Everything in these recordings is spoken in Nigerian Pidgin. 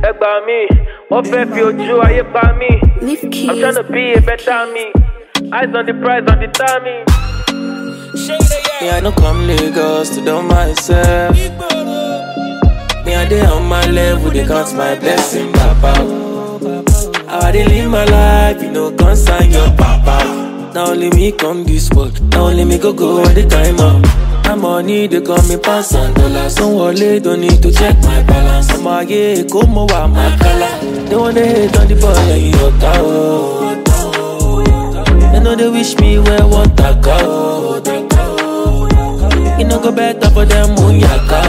ẹ gbà mí wọ́n fẹ́ fi ojú ayé pa mí. Leave I'm keys. tryna be a better me. Eyes on the prize, on the timing. Me, I no come Lagos to do myself. Me, I dey on my level, they count my blessing, papa. How I dey live my life, you know, concern your papa. Now only me come this world, now only me go go all the time up. My money, they call me pounds and dollars. Don't worry, don't need to check my balance. I'm a yeah, come over my color. They wanna hate on the boy, and you know, They know they wish me where what I go. You no go better for them moon yaka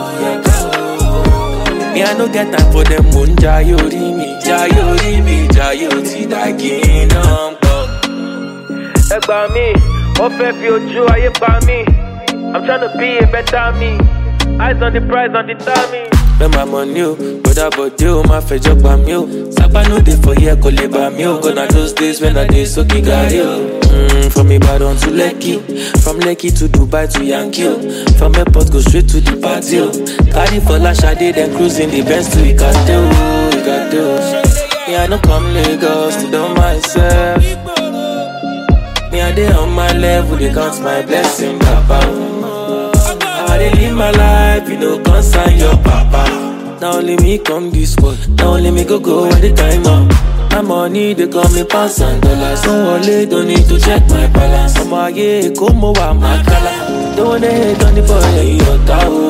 oh. Me I no get time for them moon jayo ri mi jayo ri mi jayo ti dagi number. Ẹ gbà mí wọ́n fẹ́ fi ojú ayé pa mí. I'm tryna be a better me. Eyes on the prize, on the timing. Spend my money o, brother body o, ma fẹjọ́ pa mí o. Sábà no dey for here kò lè bà mí o. Gonna those days when I dey sókè gàrí o. Mm, from Ibadan to Lekki, from Lekki to Dubai to Yankee o. From airport go straight to the party o. Carry for Lashade then cruising the Benz to Ikate o, Ikate o. Me I no come Lagos to do myself. Me I dey on my level, dey count my blessing, papa. How I dey live my life, you know, concern your papa. Now only me come this world, now only me go go all the time up. My money, they call me pounds and dollars. Don't worry, don't need to check my balance. I'm a yeah, come over my color. Don't wanna hate on the boy, yeah, you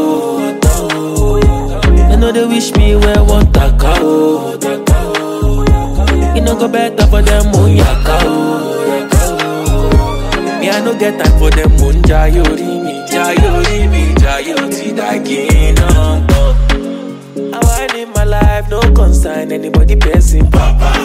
They know they wish me where one taka oh. You know go better for them moon yaka oh. Me I no get time for them moon jayo ri mi jayo ri mi jayo ti dagi number. How I live my life no concern anybody person papa.